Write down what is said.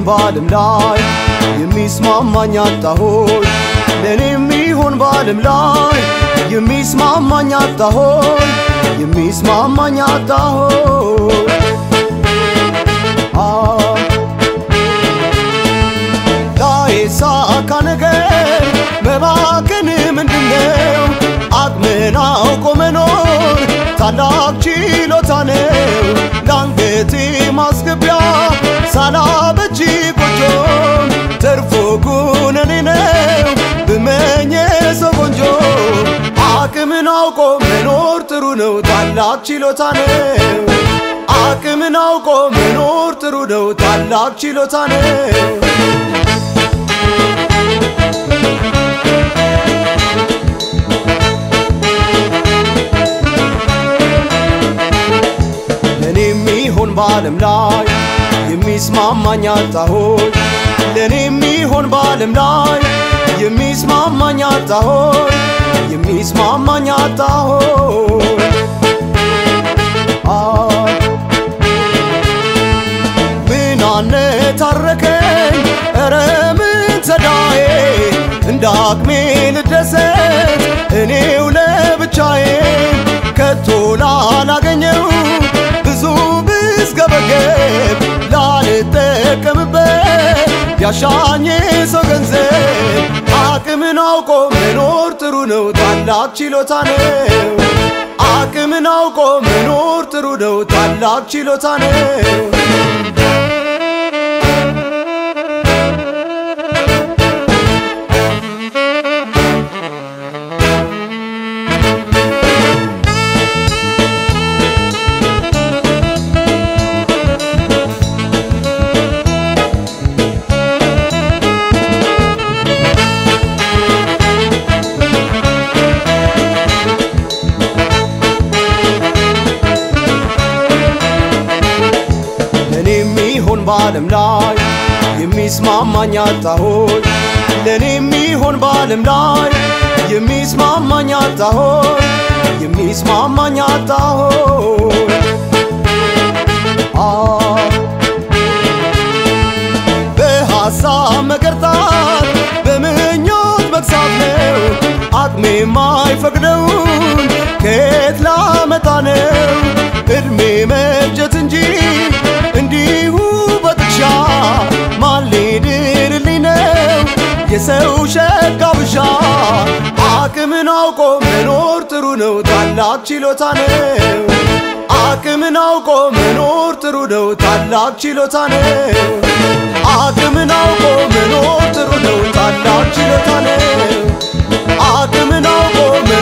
በዓለም ላይ የሚስማማኝ አጣሆይ ለእኔ የሚሆን በዓለም ላይ የሚስማማኝ አጣሆይ የሚስማማኝ አጣሆይ ላይሳካ ነገር መባከን ምንድነው? አቅምን አውቆ መኖር ታላቅ ችሎታ ነው። ለአንገቴ ማስገቢያ ሳላበጅ ቆጆ ተርፎ ጉነኔ ነው ብመኘ ሰው ቆንጆ አቅምን አውቆ መኖር ጥሩ ነው፣ ታላቅ ችሎታ ነው። አቅምን አውቆ መኖር ጥሩ ነው፣ ታላቅ ችሎታ ነው። ለእኔ የሚሆን በዓለም ላይ የሚስማማኝ አጣሆይ ለእኔ የሚሆን በዓለም ላይ የሚስማማኝ አጣሆይ የሚስማማኝ አጣሆይ ምን አነታረከኝ ኧረ ምን ተዳዬ እንደ አቅሜ ልደሰት እኔው ለብቻዬ ከቶ ላላገኘው ብዙ ብስገበገብ ላልጠቀምበት ያሻኝ ሰው ገንዘብ አቅምን አውቆ መኖር ጥሩ ነው፣ ታላቅ ችሎታ ነው። አቅምን አውቆ መኖር ጥሩ ነው፣ ታላቅ ችሎታ ነው። ለእኔ የሚሆን በዓለም ላይ የሚስማማኝ አጣሆይ ለእኔ የሚሆን በዓለም ላይ የሚስማማኝ አጣሆይ የሚስማማኝ አጣሆይ በሐሳብ መገርጣት በምኞት መግሳት ነው አቅሜ የማይፈቅደውን ከየት ላመጣ ነው እድሜ መፍጀት እንጂ እንዲሁ በጥሻ ማን ሊድርልኝ ነው የሰው ሸጋ ብሻ አቅምን አውቆ መኖር ጥሩ ነው፣ ታላቅ ችሎታ ነው። አቅምን አውቆ መኖር ጥሩ ነው፣ ታላቅ ችሎታ ነው። አቅምን አውቆ መኖር ጥሩ ነው፣ ታላቅ ችሎታ ነው። አቅምን አውቆ